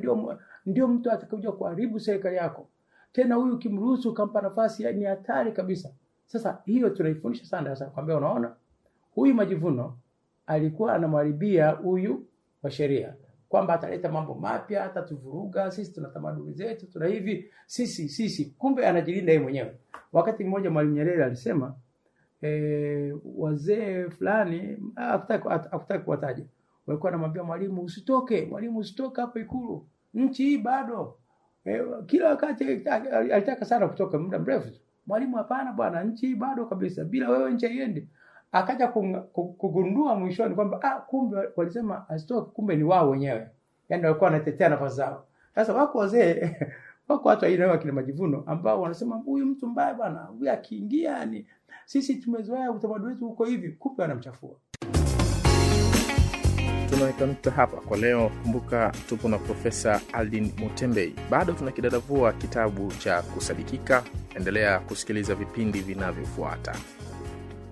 ndio ndio mtu atakayokuja kuharibu serikali yako. Tena huyu ukimruhusu ukampa nafasi ni hatari kabisa. Sasa hiyo tunaifundisha sana sasa, kwambia unaona, huyu Majivuno alikuwa anamharibia huyu wa sheria kwamba ataleta mambo mapya, atatuvuruga sisi, tuna tamaduni zetu, tuna hivi sisi sisi, kumbe anajilinda yeye mwenyewe. Wakati mmoja Mwalimu Nyerere alisema e, wazee fulani hakutaki kuwataja, walikuwa anamwambia Mwalimu, usitoke Mwalimu, usitoke hapo Ikulu, nchi hii bado e, kila wakati alitaka sana kutoka muda mrefu. Mwalimu, hapana bwana, nchi hii bado kabisa, bila wewe nchi haiendi akaja kugundua mwishoni kwamba ah, kumbe walisema asitoke, kumbe ni wao wenyewe, yani walikuwa wanatetea nafasi zao. Sasa wako wazee wako watu aina kina Majivuno ambao wanasema huyu mtu mbaya bwana, huyu akiingia ni sisi tumezoea utamaduni wetu huko hivi, kumbe wanamchafua. Tunaweka nukta hapa kwa leo. Kumbuka tupo na Profesa Aldin Mutembei, bado tunakidadavua kitabu cha Kusadikika. Endelea kusikiliza vipindi vinavyofuata.